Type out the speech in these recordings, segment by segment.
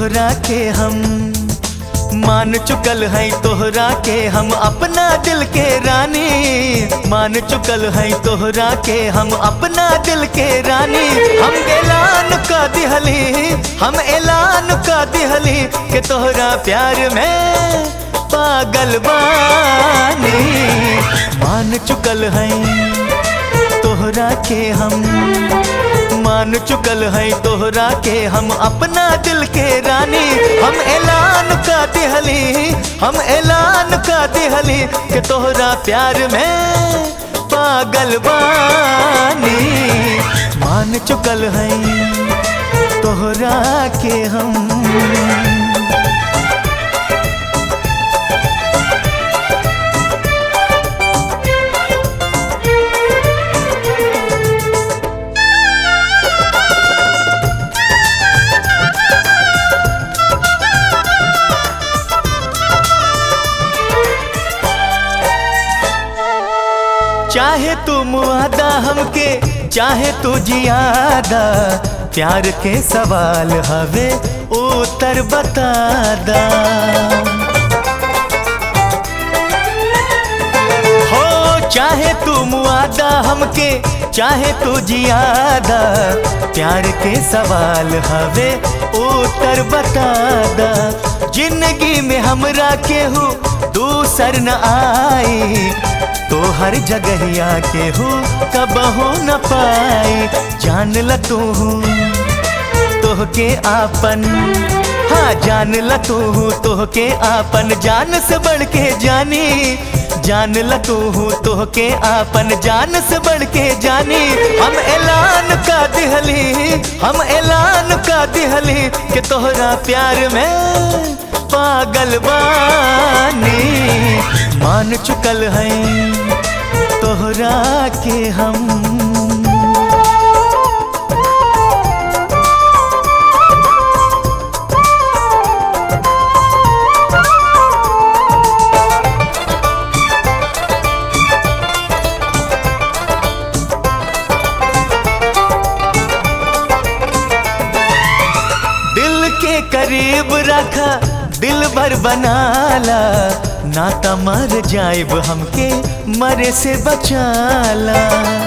तोहरा के हम मान चुकल है तोहरा के हम अपना दिल के रानी मान चुकल है तोहरा के हम अपना दिल के रानी हम ऐलान का दिहली हम ऐलान का दिहली के तोहरा प्यार में पागल बानी मान चुकल है तोहरा के हम मान चुकल है तोहरा के हम अपना दिल के रानी हम ऐलान का दिहली हम ऐलान का दिहली के तोहरा प्यार में पागल बानी मान चुकल है तोहरा के हम चाहे तू मुआदा हमके चाहे तू जियादा प्यार के सवाल हवे उत्तर बता दा हो चाहे तू मुआदा हमके चाहे तू जियादा प्यार के सवाल हवे उत्तर बता दा जिंदगी में हमरा केहू दूसर न आई तो हर जगहिया के हो कबहो न पाई जान ल तू तोह के आपन हाँ जान ल तू तोह के आपन जान से बढ़ के जानी जान ल तू तोह के आपन जान से बढ़ के जानी हम ऐलान का दिहली हम ऐलान का दिहली कि तोहरा प्यार में पागल बानी मान चुकल है तोहरा के हम दिल के करीब रखा दिल भर बनाला नाता मर जाइब हमके मरे से बचाला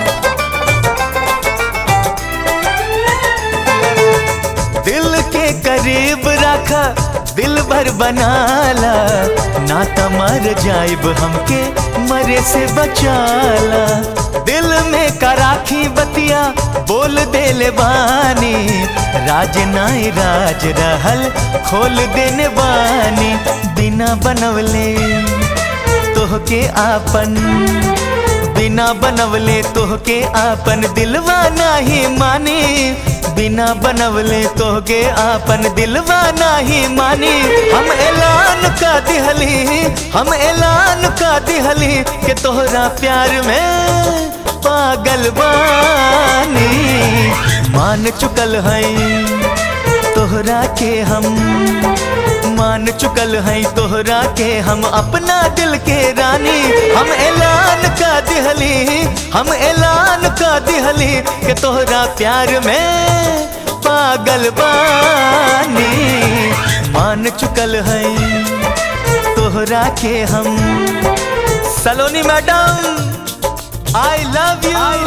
दिल के करीब रखा दिल भर बनाला नाता मर जाइब हमके मरे से बचाला दिल में कराखी बतिया बोल देले बानी राज नाई राज रहल खोल देने बानी बिना बनवले तोह के आपन बिना बनवले तोह के आपन दिलवा नाही मानी बिना बनवले तोह के आपन दिलवा नाही मानी हम ऐलान का दिहली हम ऐलान का दिहली के तोहरा प्यार में पागल बानी मान चुकल है तोहरा के हम मान चुकल है तोहरा के हम अपना दिल के रानी हम ऐलान का दिहली हम ऐलान का दिहली के तोहरा प्यार में पागल बानी मान चुकल है तोहरा के हम Saloni madam I love you